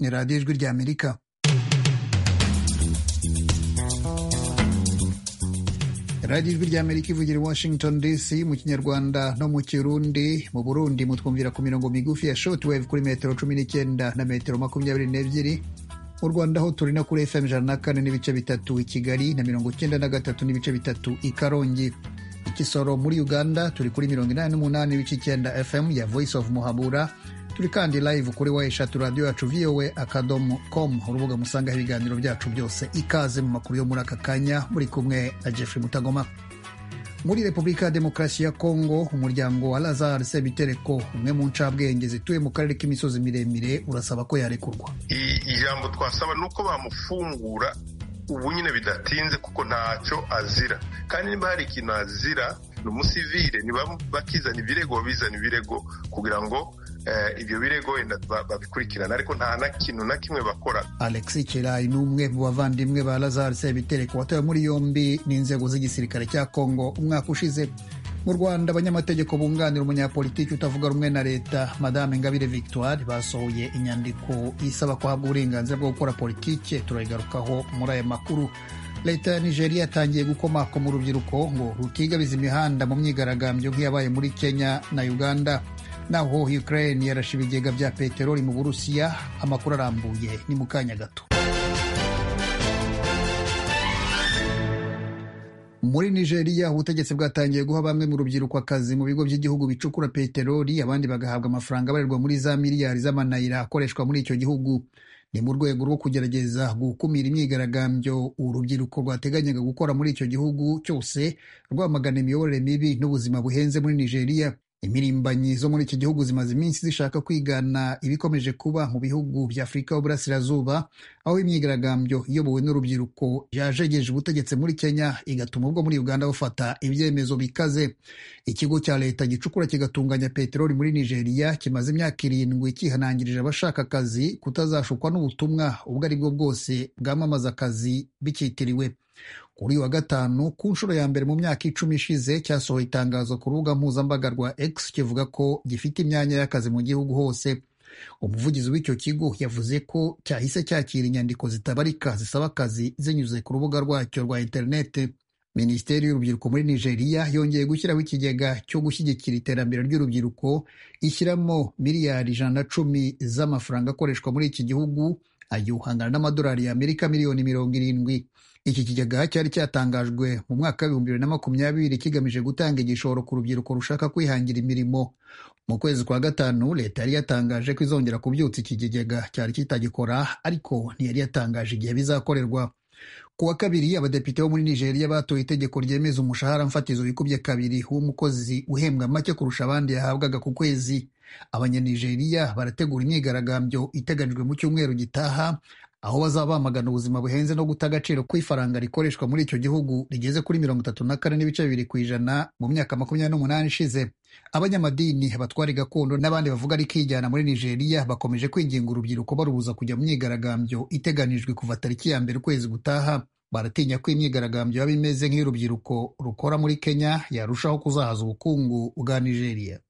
ni radiyo ijwi ry'amerika radiyo ijwi ry'amerika ivugira i washington dc mu kinyarwanda no mu kirundi mu burundi mutwumvira ku mirongo migufi ya shortwave kuri metero cumi n'icyenda na metero makumyabiri n'ebyiri mu rwanda aho turi no kuri fm ijana na kane n'ibice bitatu i kigali na mirongo icyenda na gatatu n'ibice bitatu i karongi i kisoro muri uganda turi kuri mirongo inani n'umunani n'ibice icyenda fm ya voice of muhabura turi kandi live kuri wa eshatu radiyo yacu voa akadomo com urubuga musangaho ibiganiro byacu byose ikaze mu makuru yo muri aka kanya muri kumwe na jeffrey mutagoma muri repubulika ya demokarasi ya kongo umuryango wa lazar sebitereko umwe mu ncabwenge zituye mu karere k'imisozi miremire urasaba ko yarekurwa ijambo twasaba ni uko bamufungura ubu nyine bidatinze kuko ntacyo azira kandi niba hari ikintu azira ni umusivire bakizana ibirego bizana ibirego kugira ngo ibyo birego babikurikirana ariko nta na kintu na kimwe bakora alexi kirayi ni umwe mu bavandimwe ba lazare sebitereko watawe muri yombi n'inzego z'igisirikare cya kongo umwaka ushize mu rwanda abanyamategeko bunganira umunyapolitiki utavuga rumwe na leta madame ngabire victoire basohoye inyandiko isaba ko habwa uburenganzira bwo gukora politike turayigarukaho muri aya makuru leta ya nigeria yatangiye gukomakoma urubyiruko ngo rutigabiza imihanda mu myigaragambyo nk'iyabaye muri kenya na uganda naho ukraine yarashe ibigega bya peteroli mu burusiya amakuru arambuye ni mu kanya gato muri nigeria ubutegetsi bwatangiye guha bamwe mu rubyiruko akazi mu bigo by'igihugu bicukura peteroli abandi bagahabwa amafaranga abarirwa muri za miliyari z'amanayira akoreshwa muri icyo gihugu ni mu rwego rwo kugerageza gukumira imyigaragambyo urubyiruko rwateganyaga gukora muri icyo gihugu cyose rwamagana imiyoborere mibi n'ubuzima buhenze muri nigeria imirimbanyi zo muri iki gihugu zimaze iminsi zishaka kwigana ibikomeje kuba mu bihugu bya afurika y'uburasirazuba aho imyigaragambyo iyobowe n'urubyiruko yajegeje ubutegetsi muri kenya igatuma ubwo muri uganda bufata ibyemezo bikaze ikigo cya leta gicukura kigatunganya peteroli muri nigeria kimaze imyaka irindwi kihanangirije abashaka akazi kutazashukwa n'ubutumwa ubwo ari bwo bwose bwamamaza akazi bikitiriwe kuri wa gatanu ku nshuro ya mbere mu myaka icumi ishize cyasohoye itangazo ku rubuga mpuzambaga rwa X kivuga ko gifite imyanya y'akazi mu gihugu hose umuvugizi w'icyo kigo yavuze ko cyahise cyakira inyandiko zitabarika zisaba akazi zinyuze ku rubuga rwacyo rwa interineti minisiteri y'urubyiruko muri nigeria yongeye gushyiraho ikigega cyo gushyigikira iterambere ry'urubyiruko ishyiramo miliyari ijana na cumi z'amafaranga akoreshwa muri iki gihugu agihangana n'amadolari y'amerika miliyoni mirongo irindwi iki kigega cyari cyatangajwe mu mwaka w'ibihumbi bibiri na makumyabiri kigamije gutanga igishoro ku rubyiruko rushaka kwihangira imirimo mu kwezi kwa gatanu leta yari yatangaje ko izongera kubyutsa iki kigega cyari kitagikora ariko ntiyari yatangaje igihe bizakorerwa ku wa kabiri abadepite bo muri nigeria batoye itegeko ryemeza umushahara mfatizo wikubye kabiri w'umukozi uhembwa make kurusha abandi yahabwaga ku kwezi abanyanigeriya barategura imyigaragambyo iteganyijwe mu cyumweru gitaha aho bazaba bamagana ubuzima buhenze no guta agaciro kw'ifaranga rikoreshwa muri icyo gihugu rigeze kuri mirongo itatu na kane n'ibice bibiri ku ijana mu myaka makumyabiri n'umunani ishize abanyamadini abatwari gakondo n'abandi bavuga ari kijyana muri nigeria bakomeje kwinginga urubyiruko barubuza kujya mu myigaragambyo iteganijwe kuva tariki ya mbere ukwezi gutaha baratinya ko imyigaragambyo yaba imeze nk'iy'urubyiruko rukora muri kenya yarushaho kuzahaza ubukungu bwa nigeria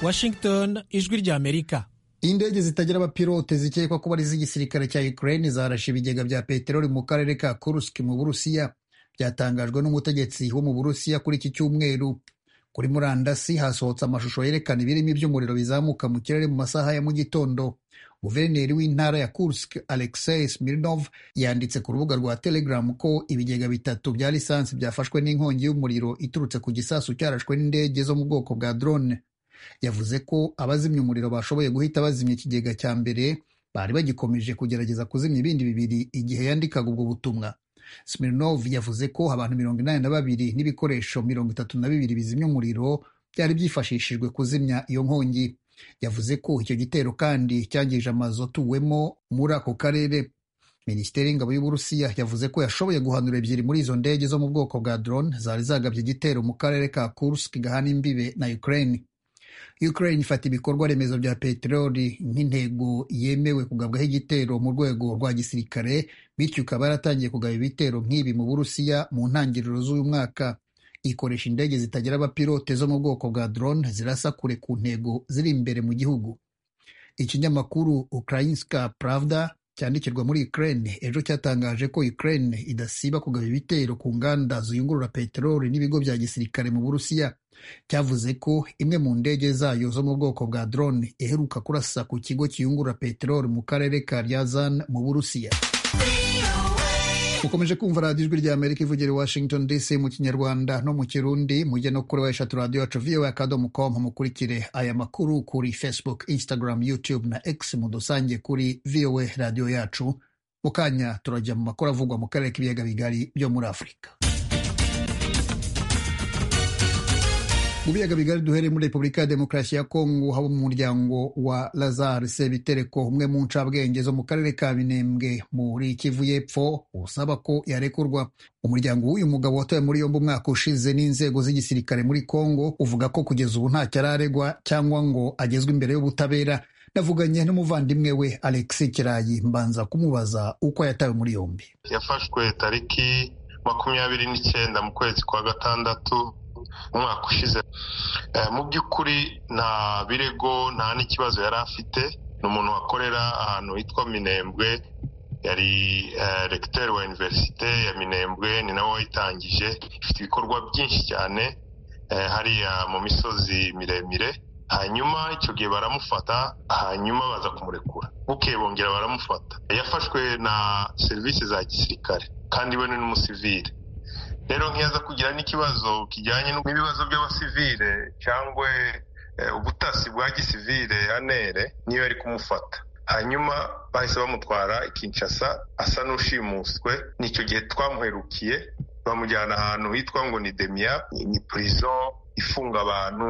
washington ijwi ry'amerika indege zitagira abapilote zikekwa kuba ari iz'igisirikare cya ukraine zarashe ibigega bya peteroli mu karere ka kurusk mu burusiya byatangajwe n'umutegetsi wo mu burusiya kuri iki cyumweru kuri murandasi hasohotse amashusho yerekana ibirimi by'umuriro bizamuka mu kirere mu masaha ya mu gitondo guverineri w'intara ya kurusk alexei smirnov yanditse ku rubuga rwa telegram ko ibigega bitatu bya lisansi byafashwe n'inkongi y'umuriro iturutse ku gisasu cyarashwe n'indege zo mu bwoko bwa drone yavuze ko abazimya umuriro bashoboye guhita bazimya ikigega cya mbere bari bagikomeje kugerageza kuzimya ibindi bibiri igihe yandikaga ubwo butumwa smirnov yavuze ko abantu mirongo inani na babiri n'ibikoresho mirongo itatu na bibiri bizimya umuriro byari byifashishijwe kuzimya iyo nkongi yavuze ko icyo gitero kandi cyangije amazu atuwemo muri ako karere minisiteri y'ingabo y'uburusiya yavuze ko yashoboye guhanura ebyiri muri izo ndege zo mu bwoko bwa drone zari zagabye igitero mu karere ka kursk gahana imbibe na ukraine Ukraine ifata ibikorwa remezo bya peteroli nk'intego yemewe kugabwaho igitero mu rwego rwa gisirikare bityo ikaba yaratangiye kugaba ibitero nk'ibi mu burusiya mu ntangiriro z'uyu mwaka ikoresha indege zitagira abapilote zo mu bwoko bwa drone zirasa kure ku ntego ziri imbere mu gihugu ikinyamakuru Ukrayinska Pravda cyandikirwa muri Ukraine ejo cyatangaje ko Ukraine idasiba kugaba ibitero ku nganda ziyungurura peteroli n'ibigo bya gisirikare mu Burusiya cyavuze ko imwe mu ndege zayo zo mu bwoko bwa drone iheruka kurasa ku kigo kiyungurura peteroli mu karere ka Ryazan mu Burusiya mukomeje kumva radiyo ijwi rya amerika ivugira i washington dc mu kinyarwanda no mu kirundi mujye no kuri eshatu radiyo yacu voa akadomo com mukurikire aya makuru kuri facebook instagram youtube na x mudusange kuri voa radiyo yacu mu kanya turajya mu makuru avugwa mu karere k'ibiyaga bigari byo muri afurika mu biyaga bigari duhereye muri repubulika ya demokarasi ya kongo haba mu muryango wa lazare sebitereko umwe mu ncabwenge zo mu karere ka binembwe muri kivu y'epfo usaba ko yarekurwa umuryango w'uyu mugabo watowe muri yombi umwaka ushize n'inzego z'igisirikare muri kongo uvuga ko kugeza ubu ntacyo araregwa cyangwa ngo agezwe imbere y'ubutabera navuganye n'umuvandimwe we alexi kirayi mbanza kumubaza uko yatawe muri yombi yafashwe tariki makumyabiri n'icyenda mu kwezi kwa gatandatu umwaka ushize mu by'ukuri nta birego nta n'ikibazo yari afite ni umuntu wakorera ahantu hitwa minembwe yari regiteri wa iniverisite ya minembwe ni nawe wayitangije ifite ibikorwa byinshi cyane hariya mu misozi miremire hanyuma icyo gihe baramufata hanyuma baza kumurekura bukeye bongera baramufata yafashwe na serivisi za gisirikare kandi we ni n'umusivire rero nkiyaza kugira n'ikibazo kijyanye n'ibibazo by'abasivile cyangwa ubutasi bwa gisivile anere niyo yari kumufata hanyuma bahise bamutwara Kinshasa asa n'ushimuswe nicyo gihe twamuherukiye bamujyana ahantu hitwa ngo ni demiya ni purizo ifunga abantu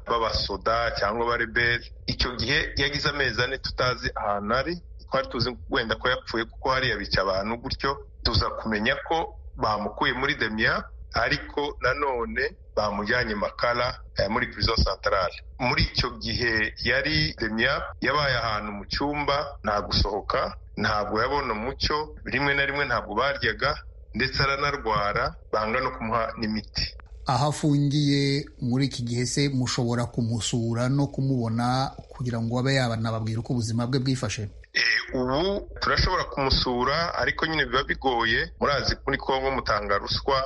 b'abasoda cyangwa abareberi icyo gihe yagize amezi ane tutazi ahantu ari twari tuzi wenda ko yapfuye kuko hariya bica abantu gutyo tuza kumenya ko bamukuye muri demiya ariko nanone bamujyanye makara muri pirizo santarare muri icyo gihe yari demiya yabaye ahantu mu cyumba nta gusohoka ntabwo yabona umucyo rimwe na rimwe ntabwo baryaga ndetse aranarwara banga no kumuha n'imiti aho afungiye muri iki gihe se mushobora kumusura no kumubona kugira ngo abe yabanababwira uko ubuzima bwe bwifashe ubu turashobora kumusura ariko nyine biba bigoye murazi muri kongo mutanga ruswa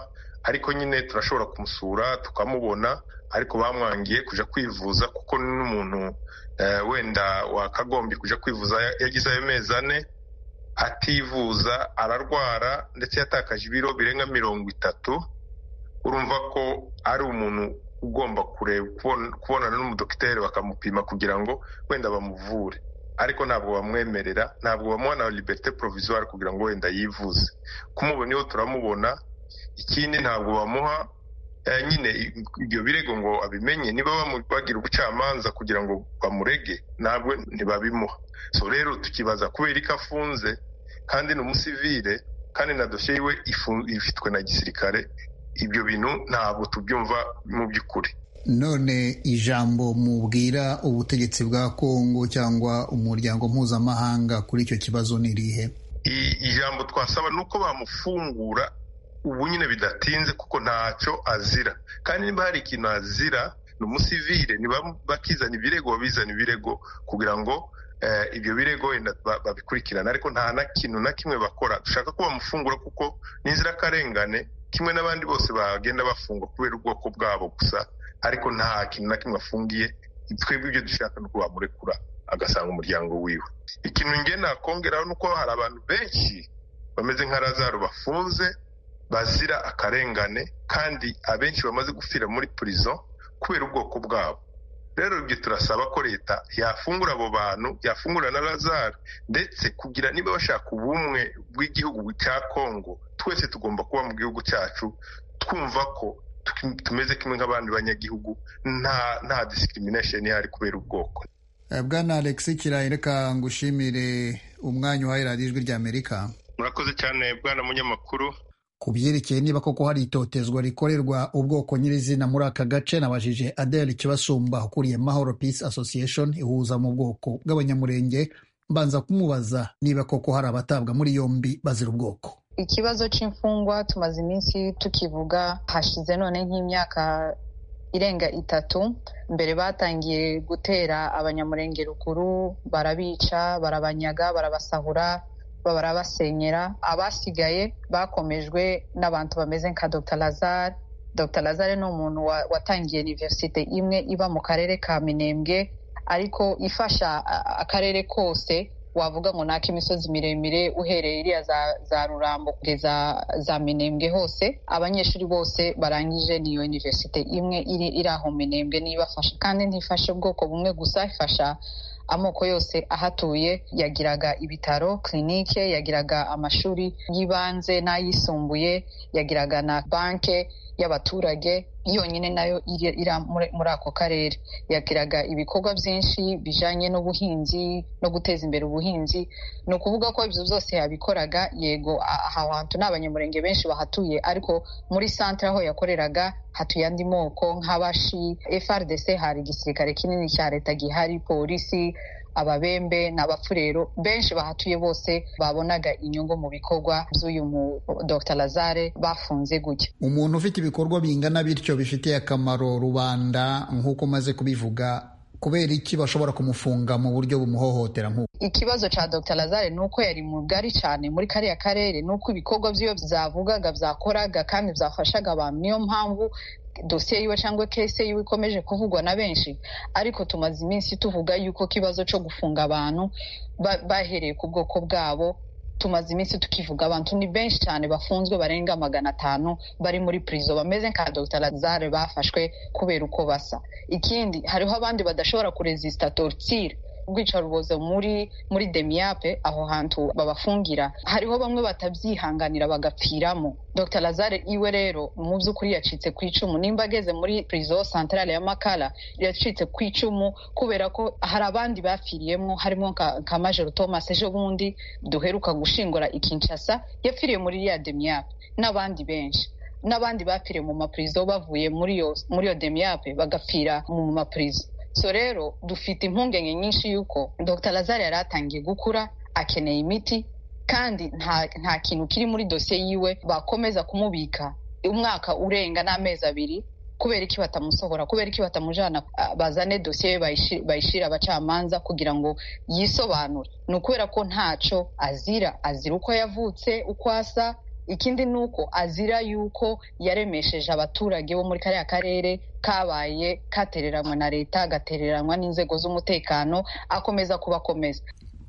ariko nyine turashobora kumusura tukamubona ariko bamwangiye kujya kwivuza kuko n'umuntu wenda wakagombye kujya kwivuza yagize ayo mezi ane ativuza ararwara ndetse yatakaje ibiro birenga mirongo itatu urumva ko ari umuntu ugomba kureba kubonana n'umudogiteri bakamupima kugira ngo wenda bamuvure ariko ntabwo bamwemerera ntabwo bamuha na liberite provisoire kugira ngo wenda yivuze kumubona iyo turamubona ikindi ntabwo bamuha nyine ibyo birego ngo abimenye niba bagira ubucamanza kugira ngo bamurege ntabwo ntibabimuha so rero tukibaza kubera ko afunze kandi ni umusivire kandi na dosiye yiwe ifitwe na gisirikare ibyo bintu ntabwo tubyumva mu by'ukuri none ijambo mubwira ubutegetsi bwa kongo cyangwa umuryango mpuzamahanga kuri icyo kibazo ni irihe ijambo twasaba ni uko bamufungura ubu nyine bidatinze kuko ntacyo azira kandi niba hari ikintu azira ni umusivire bakizana ibirego babizana ibirego kugira ngo ibyo birego wenda babikurikirane ariko nta na kintu na kimwe bakora dushaka ko bamufungura kuko n'inzirakarengane kimwe n'abandi bose bagenda bafungwa kubera ubwoko bwabo gusa ariko nta kintu na kimwe afungiye twebwe ibyo dushaka ni uko bamurekura agasanga umuryango wiwe ikintu nge nakongeraho ni uko hari abantu benshi bameze nka razaro bafunze bazira akarengane kandi abenshi bamaze gupfira muri purizo kubera ubwoko bwabo rero ibyo turasaba ko leta yafungura abo bantu yafungura na razaro ndetse kugira niba bashaka ubumwe bw'igihugu cya kongo twese tugomba kuba mu gihugu cyacu twumva ko tumeze kimwe nk'abandi banyagihugu nta nta disikiminasheni ihari kubera ubwoko bwana alex kirayi reka ngushimire umwanya uhaye radiyo ijwi rya amerika murakoze cyane bwana munyamakuru ku byerekeye niba koko hari itotezwa rikorerwa ubwoko nyirizina muri aka gace nabajije adele kibasumba ukuriye mahoro peace association ihuza mu bwoko bw'abanyamurenge mbanza kumubaza niba koko hari abatabwa muri yombi bazira ubwoko ikibazo cy'imfungwa tumaze iminsi tukivuga hashize none nk'imyaka irenga itatu mbere batangiye gutera abanyamurenge rukuru barabica barabanyaga barabasahura barabasenyera abasigaye bakomejwe n'abantu bameze nka dr lazare dr lazare ni umuntu watangiye iniverisite imwe iba mu karere ka minembwe ariko ifasha akarere kose wavuga ngo naka imisozi miremire uhereye iriya za, za rurambo kugeza za minembwe hose abanyeshuri bose barangije niyo iniverisite imwe iri, iri aho minembwe nibafasha kandi ntifasha ubwoko bumwe gusa ifasha amoko yose ahatuye yagiraga ibitaro kirinike yagiraga amashuri y'ibanze n'ayisumbuye yagiraga na banke y'abaturage yonyine nayo iri muri ako karere yakiraga ibikorwa byinshi bijyanye n'ubuhinzi no guteza imbere ubuhinzi ni ukuvuga ko ibyo byose yabikoraga yego aha hantu ni abanyamurenge benshi bahatuye ariko muri santire aho yakoreraga hatuye andi moko nk'abashi frdc hari igisirikare kinini cya leta gihari polisi ababembe n'abapfurero benshi bahatuye bose babonaga inyungu mu bikorwa by'uyu mu dr lazare bafunze gutya umuntu ufite ibikorwa bingana bityo bifitiye akamaro rubanda nk'uko umaze kubivuga kubera iki bashobora kumufunga mu buryo bumuhohotera nk'uko ikibazo cya dr lazare ni uko yari mugari cyane muri kariya karere ni uko ibikorwa by'iyo byavugaga byakoraga kandi byafashaga abantu niyo mpamvu dosiye yiwe cyangwa kese yiwe ikomeje kuvugwa na benshi ariko tumaze iminsi tuvuga yuko ikibazo cyo gufunga abantu bahereye ku bwoko bwabo tumaze iminsi tukivuga abantu ni benshi cyane bafunzwe barenga magana atanu bari muri purizo bameze nka dr lazare bafashwe kubera uko basa ikindi hariho abandi badashobora kurezisita torutire ubwicarubozo muri muri demiyape aho hantu babafungira hariho bamwe batabyihanganira bagapfiramo dr lazare iwe rero mu by'ukuri yacitse ku icumu nimba ageze muri prizo santarale ya makara yacitse ku icumu kubera ko hari abandi bapfiriyemo harimo nka majoro thomas ejo bundi duheruka gushingura ikinshasa yapfiriye muri iriya demiyape n'abandi benshi n'abandi bapfiriye mu mapurizo bavuye muri iyo muri iyo demiyape bagapfira mu mapurizo so rero dufite impungenge nyinshi y'uko dr lazare yari atangiye gukura akeneye imiti kandi nta, nta kintu kiri muri dosiye yiwe bakomeza kumubika umwaka urenga n'amezi abiri kubera iki batamusohora kubera iki batamujyana bazane dosiye bayishyira abacamanza kugira ngo yisobanure ni ukubera ko ntacyo azira azira uko yavutse uko asa ikindi ni uko azira yuko yaremesheje abaturage bo muri kariya karere kabaye katereranywa na leta gatereranywa n'inzego z'umutekano akomeza kubakomeza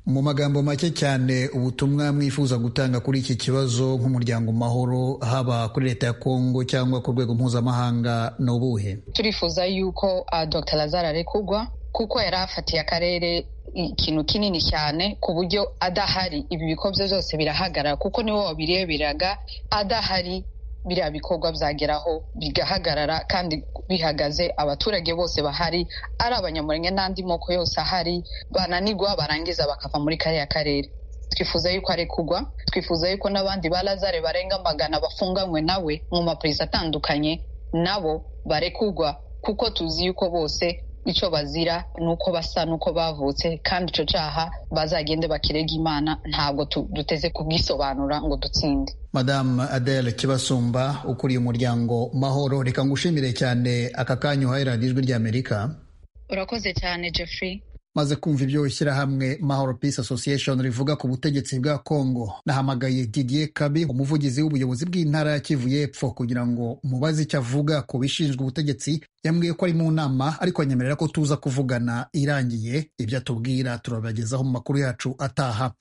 mu magambo make cyane ubutumwa mwifuza gutanga kuri iki kibazo nk'umuryango mahoro haba kuri leta ya kongo cyangwa ku rwego mpuzamahanga ni ubuhe turifuza yuko uh, dr lazara arekurwa kuko yari afatiye akarere ikintu kinini cyane ku buryo adahari ibi bikorwa byose birahagarara kuko niwe wabireberaga adahari biriya bikorwa byageraho bigahagarara kandi bihagaze abaturage bose bahari ari abanyamurenge n'andi moko yose ahari bananigwa barangiza bakava muri kariya karere twifuza yuko arekugwa twifuza yuko n'abandi ba lazare barenga magana bafunganywe nawe mu mapurizi atandukanye nabo barekugwa kuko tuzi yuko bose icyo bazira ni uko basa n'uko bavutse kandi icyo cyaha bazagende bakirega imana ntabwo duteze kubwisobanura ngo dutsinde madamu adele kibasumba ukuriye umuryango mahoro reka ngushimire cyane aka kanya uhaye radiyo ijwi ry'amerika urakoze cyane jeffrey maze kumva ibyo ishyirahamwe mahoro peace association rivuga ku butegetsi bwa congo nahamagaye didier kabi umuvugizi w'ubuyobozi bw'intara ya kivu y'epfo kugira ngo mubaze icyo avuga ku bishinzwe ubutegetsi yambwiye ko ari mu nama ariko anyemerera ko tuza kuvugana irangiye ibyo atubwira turabagezaho mu makuru yacu ataha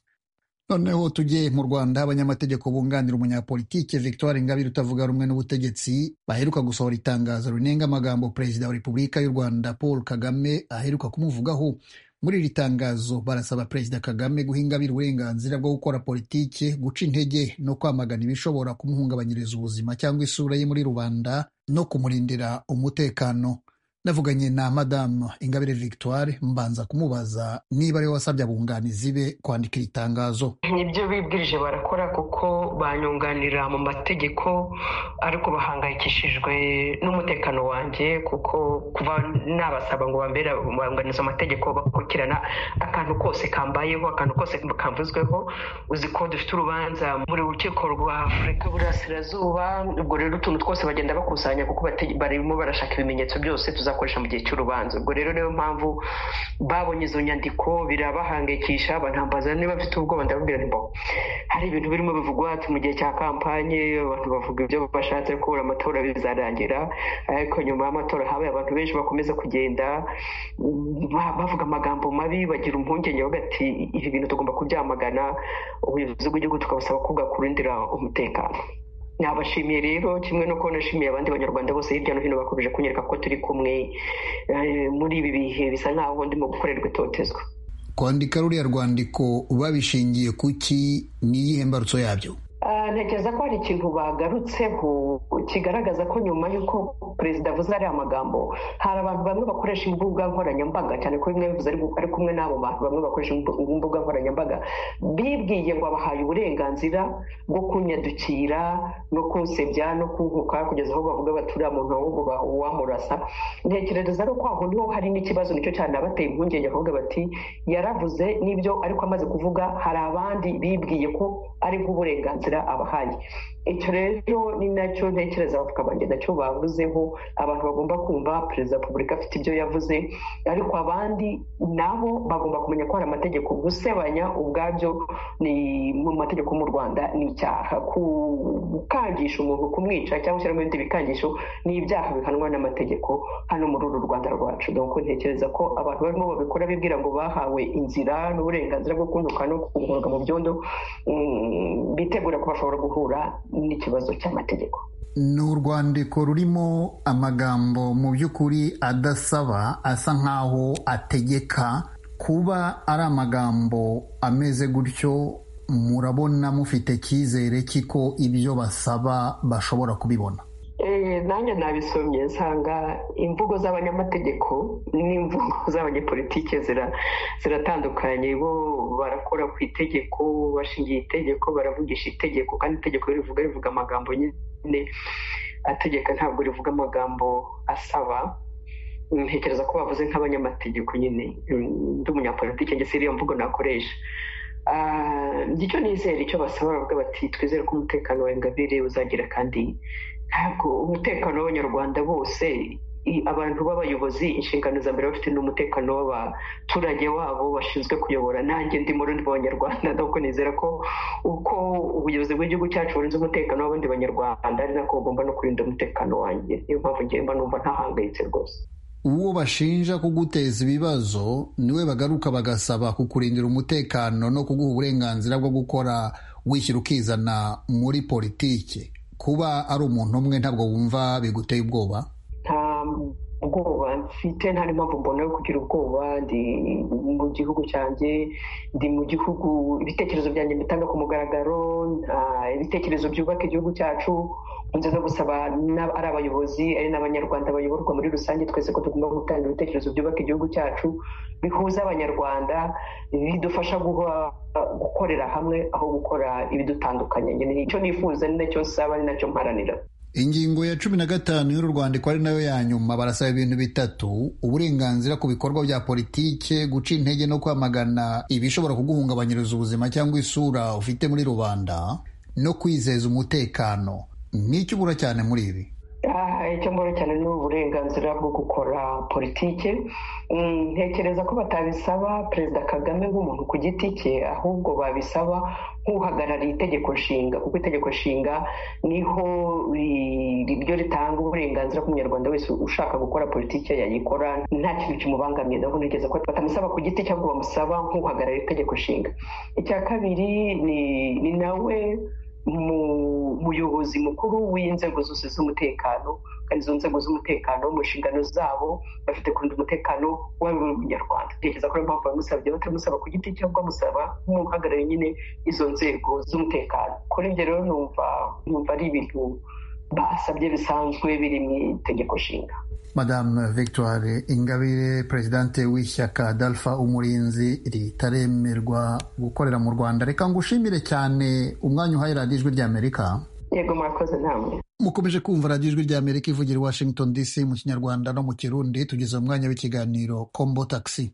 noneho tujye mu rwanda abanyamategeko bunganira umunyapolitike victoire ingabire utavuga rumwe n'ubutegetsi baheruka gusohora itangazo rinenga amagambo perezida wa repubulika y'u rwanda paul kagame aheruka kumuvugaho muri iri tangazo barasaba perezida kagame guha ingabire uburenganzira bwo gukora politike guca intege no kwamagana ibishobora kumuhungabanyiriza ubuzima cyangwa isura ye muri rubanda no kumurindira umutekano navuganye na madamu ingabire victoire mbanza kumubaza niba ariwe wasabye abunganizi be kwandika iri tangazo nibyo bibwirije barakora kuko banyunganira mu mategeko ariko bahangayikishijwe n'umutekano wanjye kuko kuva nabasaba ngo bambera bunganiza amategeko bakurikirana akantu kose kambayeho akantu kose kavuzweho uzi ko dufite urubanza buri rukiko rwa afurika y'uburasirazuba ubwo rero utuntu twose bagenda bakusanya kuko bate- barimo barashaka ibimenyetso byose tuzakoresha mu gihe cy'urubanza ubwo rero niyo mpamvu babonye izo nyandiko birabahangayikisha banambaza niba bafite ubwoba ndababwira nti mbaho hari ibintu birimo bivugwa ati mu gihe cya kampanye abantu bavuga ibyo bashatse ko amatora bizarangira ariko nyuma y'amatora habaye abantu benshi bakomeza kugenda mm, ba- bavuga amagambo mabi bagira impungenge bavuga ati ibi bintu tugomba kubyamagana ubuyobozi bw'igihugu tukabusaba kugakurindira umutekano nabashimiye rero kimwe no kubona nashimiye abandi banyarwanda bose hirya no hino bakomeje kunyereka ko turi kumwe eh, muri ibi bihe bisa nk'aho ndimo gukorerwa itotezwa kwandika ruriya rwandiko babishingiye ku ki n'iyihe mbarutso yabyo Ah, ntekereza ko hari ikintu bagarutseho kigaragaza ko nyuma y'uko perezida avuze ariya magambo hari abantu bamwe bakoresha imbuga nkoranyambaga cyane ko bimwe bivuze ari- ari kumwe n'abo bantu bamwe bakoresha imbu- imbuga nkoranyambaga bibwiye ngo abahaye uburenganzira bwo kunyadukira no kunsebya no kunkuka kugeza aho bavuga bati uriya muntu ahubwo uwamurasa ntekereza ko aho niho hari n'ikibazo nicyo cyanabateye impungenge bakavuga bati yaravuze n'ibyo ariko amaze kuvuga hari abandi bibwiye ko ari nk'uburenganzira abahaye icyo rero ni nacyo ntekereza abavuga banjye nacyo bavuzeho abantu bagomba kumva perezida wa repubulika afite ibyo yavuze ariko abandi nabo bagomba kumenya ko hari amategeko gusebanya ubwabyo ni mu mategeko mu rwanda ni icyaha gukangisha umuntu kumwica cyangwa gushyiramo ibindi bikangisho ni ibyaha bihanwa n'amategeko hano muri uru rwanda rwacu donc ntekereza ko abantu barimo babikora bibwira ngo bahawe inzira n'uburenganzira bwo kuntuka no kuguruka mu byondo mm, bitegura ko bashobora guhura n'ikibazo cy'amategeko ni urwandiko rurimo amagambo mu by'ukuri adasaba asa nk'aho ategeka kuba ari amagambo ameze gutyo murabona mufite icyizere cy'iko ibyo basaba bashobora kubibona Eh, nanjye nabisomye nsanga imvugo z'abanyamategeko n'imvugo z'abanyepolitike zira- ziratandukanye bo barakora ku itegeko bashingiye itegeko baravugisha itegeko kandi itegeko iyo rivuga rivuga amagambo nyine ategeka ntabwo rivuga amagambo asaba ntekereza ko bavuze nk'abanyamategeko nyine mm, ndi umunyapolitike ndetse iriya mvugo nakoresha Ah, njye icyo nizera icyo basaba baravuga bati twizere ko umutekano wa ingabire uzagira kandi ntabwo umutekano w'abanyarwanda bose i- abantu b'abayobozi inshingano za mbere bafite n'umutekano w'abaturage wabo bashinzwe kuyobora nanjye ndi murundi mu banyarwanda nuko nizera ko uko ubuyobozi bw'igihugu cyacu burinze umutekano w'abandi banyarwanda ari nako bugomba no kurinda umutekano wanjye niyo mpamvu ngenda numva ntahangayitse rwose uwo bashinja kuguteza ibibazo niwe bagaruka bagasaba kukurindira umutekano no kuguha uburenganzira bwo gukora wishyira ukizana muri politiki kuba ari umuntu umwe ntabwo wumva biguteye ubwoba nta bwoba mfite nta n'impamvu mbona yo kugira ubwoba ndi mu gihugu cyanjye ndi mu gihugu ibitekerezo byanjye mbitanga ku mugaragaro nta- ibitekerezo byubaka igihugu cyacu nze no gusaba n'ab- ari abayobozi ari n'abanyarwanda bayoborwa muri rusange twese ko tugomba gutanga ibitekerezo byubaka igihugu cyacu bihuza abanyarwanda bidufasha guha- gukorera hamwe aho gukora ibidutandukanya nyine icyo nifuza ni nacyo nsaba ni nacyo mparanira ingingo ya cumi na gatanu y'uru rwandiko ari nayo ya nyuma barasaba ibintu bitatu uburenganzira ku bikorwa bya politike guca intege no kwamagana ibishobora kuguhungabanyiriza ubuzima cyangwa isura ufite muri rubanda no kwizeza umutekano n'icyo ubura cyane muri ibi Ah, icyo mbona cyane ni uburenganzira bwo gukora politike Mm, ntekereza ko batabisaba perezida kagame nk'umuntu ku giti cye ahubwo babisaba nk'uhagarariye itegeko nshinga kuko itegeko nshinga niho ri- ri- ryo ritanga uburenganzira ku munyarwanda wese ushaka gukora politike yayikora nta kintu kimubangamiye ndabona ntekereza ko batamusaba ku giti cye ahubwo bamusaba nk'uhagarariye itegeko nshinga icya kabiri ni, ni nawe mu- muyobozi mukuru w'inzego zose z'umutekano kandi izo nzego z'umutekano mu nshingano zabo bafite kurinda umutekano waba uri umunyarwanda ntekereza ko ariyo mpamvu bamusabye batamusaba ku giti cyangwa bamusaba nk'umuhagarariye nyine izo nzego z'umutekano kuri ibyo rero numva numva ari ibintu basabye bisanzwe biri mu itegeko nshinga madamu victoire ingabire perezidante w'ishyaka dalfa umurinzi ritaremerwa gukorera mu rwanda reka ngushimire cyane umwanya uhaye radiyo ijwi ry'amerika yego murakoze namwe mukomeje kumva radiyo ijwi ry'amerika ivugira i washington dc mu kinyarwanda no mu kirundi tugeze mu mwanya w'ikiganiro kombo takisi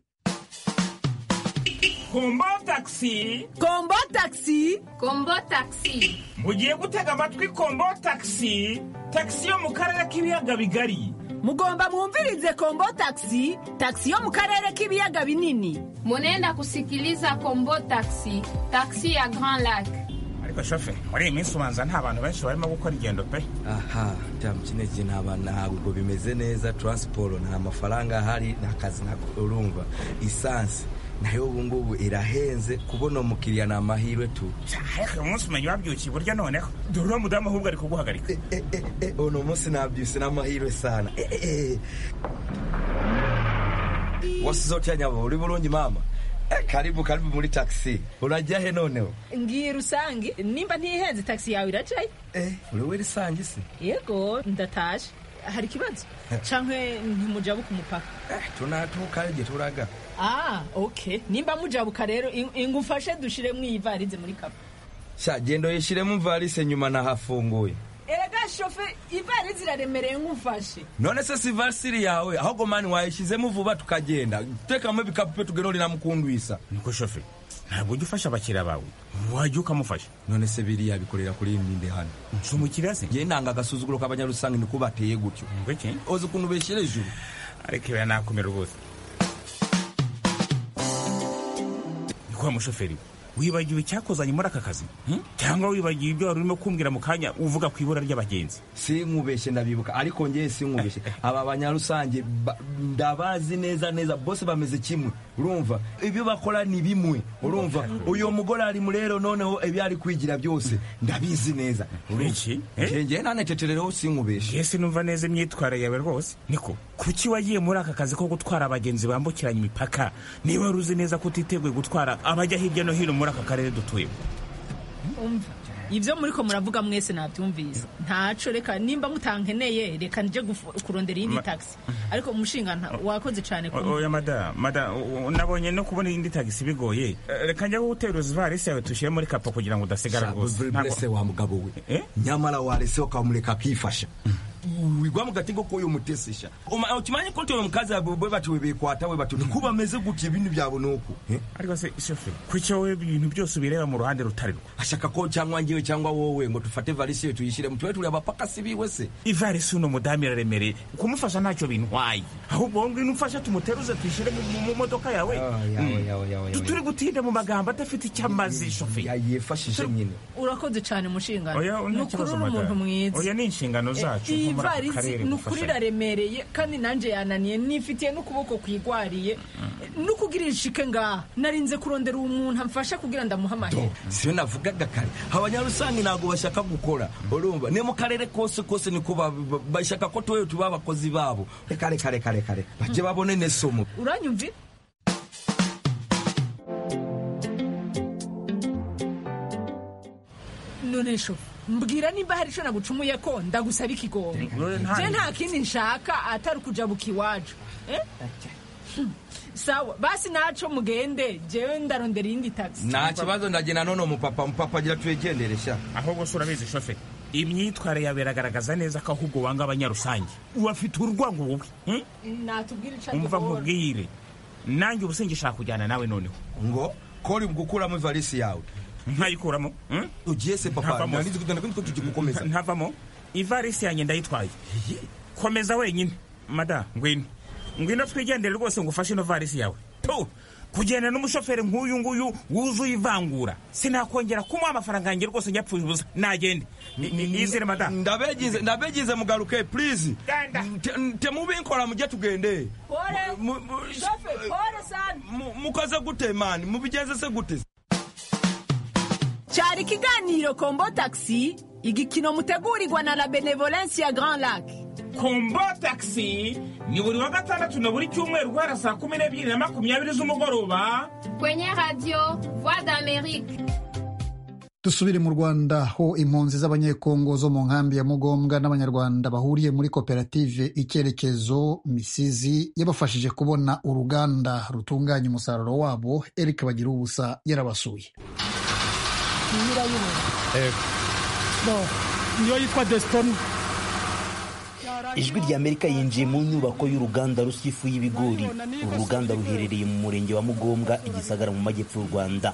kombo takisi kombo takisi kombo takisi mugiye gutega amatwi kombo takisi takisi yo mu karere k'ibiyaga bigari mugomba mwumvirize kombo takisi takisi yo mu karere k'ibiyaga binini munenda gusikiriza kombo takisi takisi ya Grand Lac ariko shofe muri iyi minsi ubanza nta bantu benshi barimo gukora ingendo pe aha cyangwa ikindi gihe nta ntabwo bimeze neza taransiporo nta mafaranga ahari nta kazi nako urumva isansi nayo ubu ngubu irahenze kubona umukiriya ni amahirwe tu ariko uyu munsi umenya wabyukiye iburyo noneho dore uriya mudamu ahubwo ari kuguhagarika uno munsi nabyutse n'amahirwe sana wasizeho cyanya uri burungi mama karibu karibu muri taxi urajya he noneho ngiye rusange nimba ntihenze taxi yawe iracaye eh uri we rusange se yego ndataje hari ikibazo canke ntimujabuka umupaka eh tunatuka igihe turaga ah okay nimba mujabuka rero ingufashe dushiremo iyi valise muri kapa sha gendo yishiremo valise nyuma nahafunguye erega shofe ivarisi iraremereye nk'ufashe none se si varisiri yawe ahubwo mani wayishyizemo vuba tukagenda tekamo ibikapu pe tugenure na mukundwisa niko shofe ntabwo ujya ufasha abakiriya bawe wajya ukamufasha none se biriya bikorera kuri iyi myinde hano si umukiriya se ngewe nanga agasuzuguro k'abanyarusange niko bateye gutyo ozi ukuntu beshyira ijuru ariko ibi nakomera rwose ni kwa mushoferi we wibagiwe icyakozanye muri aka kazi cyangwa wibagiwe ibyo wari urimo kumbwira mu kanya uvuga ku ibura ry'abagenzi si nkubeshye ndabibuka ariko ngewe si nkubeshye aba banyarusange ndabazi neza neza bose bameze kimwe urumva ibyo bakora ni bimwe urumva uyu mugore arimo rero noneho ibyo ari kwigira byose ndabizi neza uriki ngewe ntaneteterereho si nkubeshye ese numva neza imyitwarire yawe rwose niko kuki wagiye muri aka kazi ko gutwara abagenzi bambukiranya imipaka niba wari uzi neza ko utiteguye gutwara abajya hirya no hino muri aka karere dutuyemo umva ibyo muri ko muravuga mwese nabyumvise ntaco reka nimba mutankeneye reka nje kurondera iyindi tagisi ariko umushingana wakoze cyane oya madamu madamu nabonye no kubona iyindi tagisi bigoye reka njya gutera ivarisi yawe tushyire muri kapa kugira ngo udasigara rwose ntabwo wa mugabo we nyamara wareseho ukamureka akifasha wigwa mu gatego ko uyu mutesesha ukimanye ko tuyo mukazi abwe batuwebekwata we batu niko bameze gutya ibintu byabo nuko ariko se shofe kuki wowe ibintu byose ubireba mu ruhande rutari rwo ashaka ko cyangwa ngewe cyangwa wowe ngo dufate valisi ye tuyishyire mu tuwe turi abapaka si biwe se ivarisi uno mudamu iraremereye kumufasha ntacyo bintwaye ahubwo wowe ngwino umfashe tumuteruze tuyishyire mu modoka yawe turi gutinda mu magambo adafite icyo amazi shofe yifashije nyine urakoze cyane mushingano ni ukuri uri umuntu mwiza oya ni inshingano zacu ivarisi ni ukuri iraremereye kandi nanjye yananiye nifitiye n'ukuboko kwigwariye no kugira inshike ngaha narinze kurondera uwo muntu amfasha kugira ndamuhamagare siyo navugaga kare abanyarusange ntabwo bashaka gukora urumva ni mu karere kose kose niko bashaka ko tuwe tuba abakozi babo reka reka reka reka bajye babone nesomo uranyumvira none shofu mbwira nimba hari icyo nagucumuye ko ndagusaba ikigongo je nta kindi nshaka atari ukujabuka iwacu sawa basi naco mugende jewe ndarondera iyindi tagisi nta kibazo ndagenda none umupapa mupapa agira tuyegendere sha ahubwo se urabizi shofe imyitwarire yawe iragaragaza neza ko ahubwo wanga abanyarusange urafite urwango wowe natubwira ico umva nkubwire nanjye ubu singishaka kujyana nawe noneho ngo kori gukuramo ivarisi yawe ntayikuramo ugiye se papa nanizi kugenda kandi tugiye gukomeza ntavamo ivarisi yanjye ndayitwaye komeza wenyine mada ngwino ngwino twigendere rwose ngo ufashe ino varisi yawe tu kugenda n'umushoferi nk'uyu nguyu wuzuye ivangura sinakongera kumuha amafaranga yanjye rwose njyapfuye ubusa nagende nizere mada ndabegize ndabegize mugaruke please temubinkora mujye tugende mukoze gute mani mubigeze se gute cyari ikiganiro kombo takisi igikino mutegurirwa na la benevolensi ya grand lac kombo takisi ni buri wa gatandatu na buri cyumweru guhera saa kumi n'ebyiri na makumyabiri z'umugoroba kwenye radiyo vuwa d'Amerike dusubire mu rwanda aho impunzi z'abanyekongo zo mu nkambi ya mugombwa n'abanyarwanda bahuriye muri koperative icyerekezo misizi yabafashije kubona uruganda rutunganya umusaruro wabo eric bagira ubusa yarabasuye niyo yitwa desitoni ijwi ry'amerika yinjiye mu nyubako y'uruganda rusifu y'ibigori uru ruganda ruherereye mu murenge wa mugombwa igisagara mu majyepfo y'u rwanda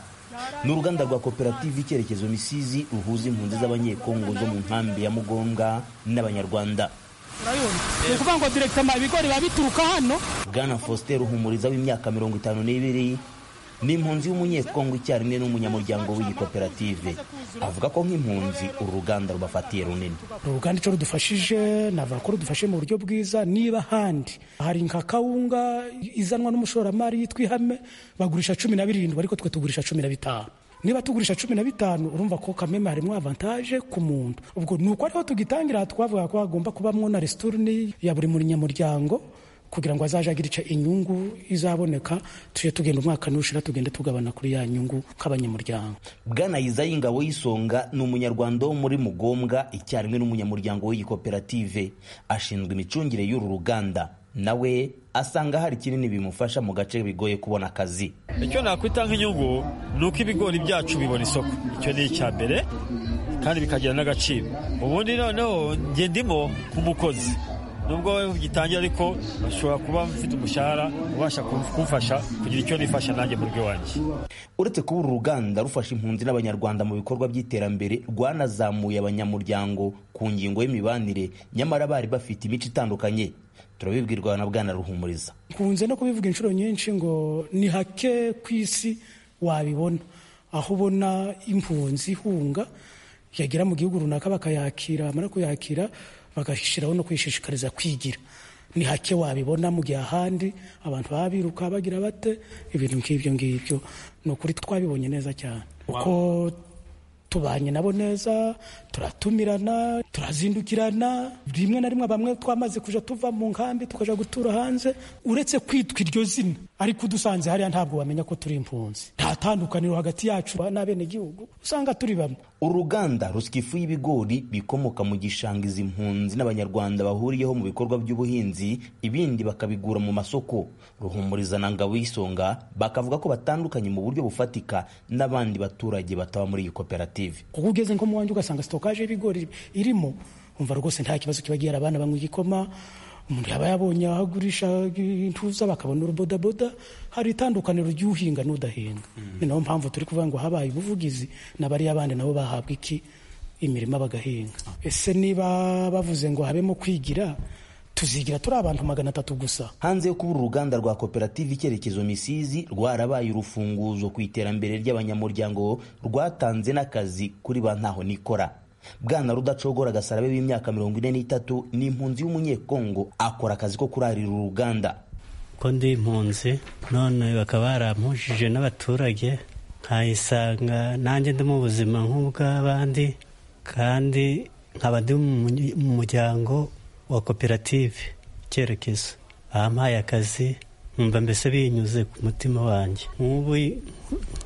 ni uruganda rwa koperative icyerekezo misizi ruhuza impunzi z'abanyekongo zo mu nkambi ya mugombwa n'abanyarwanda ni ukuvuga ngo direkitama ibigori biba bituruka hano bwana faustin ruhumuriza w'imyaka mirongo itanu n'ibiri ni impunzi y'umunyekongo icyarimwe n'umunyamuryango w'iyi koperative avuga ko nk'impunzi uru ruganda rubafatiye runini uruganda icyo rudufashije navuga ko rudufashe mu buryo bwiza niba ahandi hari nka kawunga izanwa n'umushoramari yitwa ihame bagurisha cumi na birindwi ariko twe tugurisha cumi na bitanu niba tugurisha cumi na bitanu urumva ko kameme harimo avantaje ku muntu ubwo ni uko ariho tugitangira twavuga ko hagomba kubamo na resitorni ya buri munyamuryango kugira ngo azajye agira icyo inyungu izaboneka tujye tugenda umwaka n'ushira tugende tugabana kuri ya nyungu k'abanyamuryango bwana yiza y'ingabo y'isonga ni umunyarwanda wo muri mugombwa icyarimwe n'umunyamuryango w'iyi koperative ashinzwe imicungire y'uru ruganda nawe asanga hari kinini bimufasha mu gace bigoye kubona akazi icyo nakwita nk'inyungu ni uko ibigori byacu bibona isoko icyo ni icya mbere kandi bikagira n'agaciro ubundi noneho njye ndimo nk'umukozi nubwo we gitangira ariko ashobora kuba mfite umushahara ubasha kumfasha kugira icyo nifasha nanjye mu rugo iwanjye uretse kuba uru ruganda rufasha impunzi n'abanyarwanda mu bikorwa by'iterambere rwanazamuye abanyamuryango ku ngingo y'imibanire nyamara bari bafite imico itandukanye turabibwirwa na bwana ruhumuriza nkunze no kubivuga inshuro nyinshi ngo ni hake ku isi wabibona aho ubona impunzi ihunga yagera mu gihugu runaka bakayakira bamara kuyakira bagashyiraho no kwishishikariza kwigira ni hake wabibona mu gihe ahandi abantu baba biruka bagira bate ibintu nk'ibyo ngibyo ni ukuri twabibonye neza cyane uko tubanye nabo neza turatumirana turazindukirana rimwe na rimwe bamwe twamaze kujya tuva mu nkambi tukajya gutura hanze uretse kwitwa iryo zina ariko udusanze hariya ntabwo wamenya ko turi impunzi nta tandukaniro hagati yacu n'abenegihugu usanga turi bamwe uruganda rusya ifu y'ibigori bikomoka mu gishanga izi mpunzi n'abanyarwanda bahuriyeho mu bikorwa by'ubuhinzi ibindi bakabigura mu masoko ruhumuriza na ngabo y'isonga bakavuga ko batandukanye mu buryo bufatika n'abandi baturage bataba muri iyi koperative kuko ugeze nko mu wanjye ugasanga sitokaje y'ibigori irimo umva rwose nta kibazo kiba gihari abana banywa igikoma umuntu yaba yabonye aho agurisha intuza bakabona urubodaboda hari itandukaniro ry'uhinga n'udahinga ni nayo mpamvu turi kuvuga ngo habaye ubuvugizi n'abariya bandi nabo bahabwa iki imirima bagahinga ese niba bavuze ngo habemo kwigira tuzigira turi abantu magana atatu gusa hanze yo kuba uruganda rwa koperative icyerekezo misizi rwarabaye urufunguzo ku iterambere ry'abanyamuryango rwatanze n'akazi kuri ba ntaho nikora bwana rudacogora agasarabe w'imyaka mirongo ine n'itatu ni impunzi y'umunyekongo akora akazi ko kurarira uruganda ko ndi impunzi none bakaba barampujije n'abaturage nkayisanga nanjye ndi mu buzima nk'ubw'abandi kandi nkaba ndi mu muryango wa koperative icyerekezo ahampaye akazi nkumva mbese binyuze ku mutima wanjye nk'ubu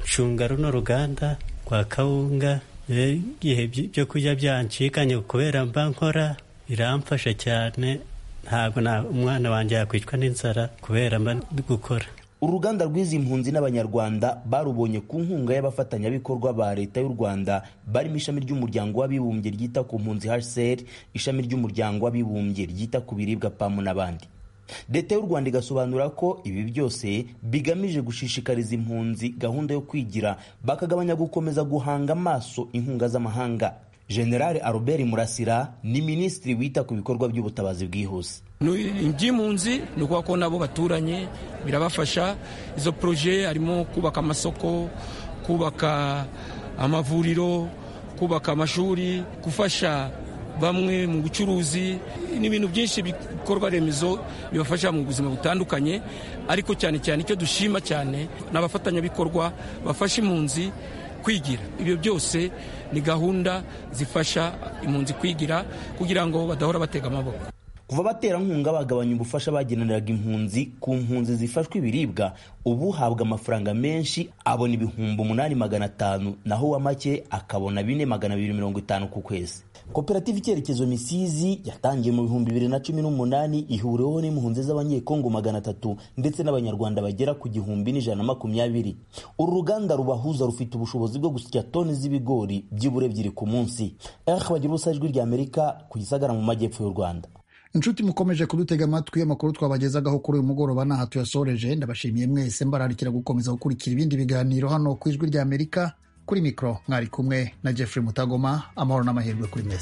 nshunga runo ruganda rwa kawunga igihe byo kurya byancikanye kubera mba nkora biramfasha cyane ntabwo umwana wanjye yakwicwa n'inzara kubera mba gukora uruganda rw'izi mpunzi n'abanyarwanda barubonye ku nkunga y'abafatanyabikorwa ba leta y'u rwanda barimo ishami ry'umuryango w'abibumbye ryita ku mpunzi hcr ishami ry'umuryango w'abibumbye ryita ku biribwa pamu n'abandi leta y'u rwanda igasobanura ko ibi byose bigamije gushishikariza impunzi gahunda yo kwigira bakagabanya gukomeza guhanga amaso inkunga z'amahanga generale albert murasira ni minisitiri wita ku bikorwa by'ubutabazi bwihuse iby'impunzi ni ukuvuga ko nabo baturanye birabafasha izo poroje harimo kubaka amasoko kubaka amavuriro kubaka amashuri gufasha bamwe mu bucuruzi ni ibintu byinshi bikorwa remezo bibafasha mu buzima butandukanye ariko cyane cyane icyo dushima cyane ni abafatanyabikorwa bafasha impunzi kwigira ibyo byose ni gahunda zifasha impunzi kwigira kugira ngo badahora batega amaboko kuva abaterankunga bagabanya ubufasha bageneraga impunzi ku mpunzi zifashwe ibiribwa ubu habwa amafaranga menshi abona ibihumbi umunani magana atanu naho uwa make akabona bine magana abiri mirongo itanu ku kwezi koperative icyerekezo misizi yatangiye mu bihumbi bibiri na cumi n'umunani ihuriweho n'impunzi z'abanyekongo magana atatu ndetse n'abanyarwanda bagera ku gihumbi n'ijana na makumyabiri uru ruganda rubahuza rufite ubushobozi bwo gusya toni z'ibigori byibura ebyiri ku munsi ehe bagira ubusa ijwi ry'amerika ku gisagara mu majyepfo y'u rwanda inshuti mukomeje kudutega amatwi amakuru twabagezagaho kuri uyu mugoroba ntaha tuyasoreje ndabashimiye mwese mbararikira gukomeza gukurikira ibindi biganiro hano ku ijwi ry'amerika kuri mikoro mwari kumwe na jeffrey mutagoma amahoro n'amahirwe kuri mwese